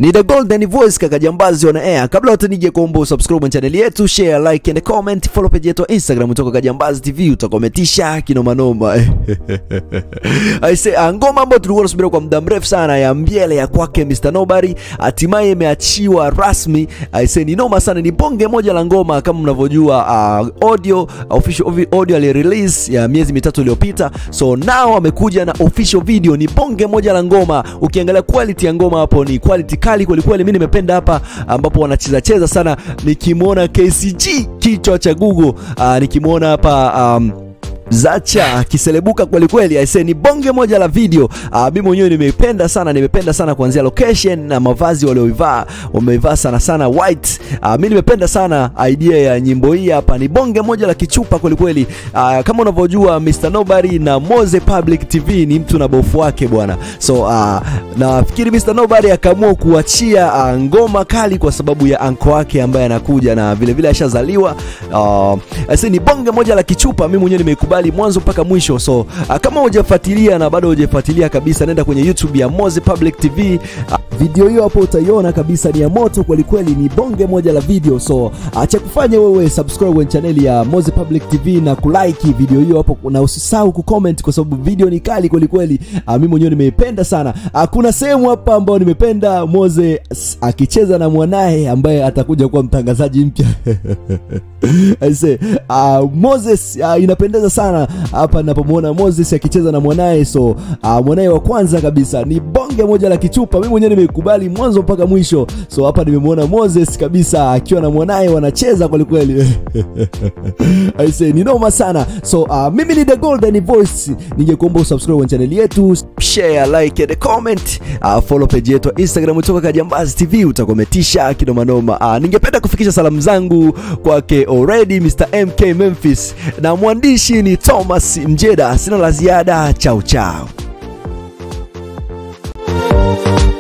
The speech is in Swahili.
Ni The Golden Voice kaka Jambazi on air. Kabla yote nije kuomba usubscribe channel yetu, share, like and comment, follow page yetu ya Instagram kutoka Kajambazi TV utakometisha kinoma noma. I say uh, ngoma ambayo tulikuwa tunasubiri kwa muda mrefu sana ya Mbiele ya kwake Mr Nobody hatimaye imeachiwa rasmi. I say ni noma sana, ni bonge moja la ngoma kama mnavyojua, uh, audio official audio ali release ya miezi mitatu iliyopita, so now amekuja na official video. Ni bonge moja la ngoma, ukiangalia quality ya ngoma hapo ni quality kali kweli kweli. Mimi nimependa hapa ambapo wanacheza cheza sana, nikimwona KCG kichwa cha Google, uh, nikimwona hapa um, Zacha akiselebuka kweli kweli, aise ni bonge moja la video. Uh, mimi mwenyewe nimeipenda sana, nimependa sana kuanzia location na mavazi walioivaa, wameivaa sana sana white. Uh, mimi nimependa sana idea ya nyimbo hii hapa, ni bonge moja la kichupa kweli kweli. Uh, kama unavyojua Mr Nobody na Moze Public TV ni mtu na bofu wake bwana, so uh, nafikiri Mr Nobody akaamua kuachia uh, ngoma kali kwa sababu ya anko wake ambaye anakuja na vile vile ashazaliwa. Uh, aise ni bonge moja la kichupa, mimi mwenyewe nimeikubali mwanzo mpaka mwisho. So uh, kama hujafuatilia na bado hujafuatilia kabisa, nenda kwenye YouTube ya Moze Public TV. Uh, video hiyo hapo utaiona kabisa, ni ya moto kweli kweli, ni bonge moja la video. So uh, cha kufanya wewe subscribe kwenye channel ya Moze Public TV na kulike video hiyo hapo, na usisahau kucomment kwa sababu video ni kali kweli kweli. Uh, mimi mwenyewe nimeipenda sana. Uh, kuna sehemu hapa ambayo nimependa Moze akicheza na mwanaye ambaye atakuja kuwa mtangazaji mpya I say, uh, Moses uh, inapendeza sana hapa ninapomwona Moses akicheza na mwanaye. So uh, mwanaye wa kwanza kabisa ni bonge moja la kichupa, mimi mwenyewe nimekubali mwanzo mpaka mwisho. So hapa nimemwona Moses kabisa akiwa na mwanaye wanacheza kweli kweli. I say ni noma sana. So uh, mimi ni The Golden Voice, ningekuomba usubscribe kwenye channel yetu, share, like and comment, uh, follow page yetu ya Instagram kutoka Kajambazi TV utakometisha kinoma noma. Uh, ningependa kufikisha salamu zangu kwake already Mr MK Memphis na mwandishi ni Thomas Mjeda. Sina la ziada, chao chao.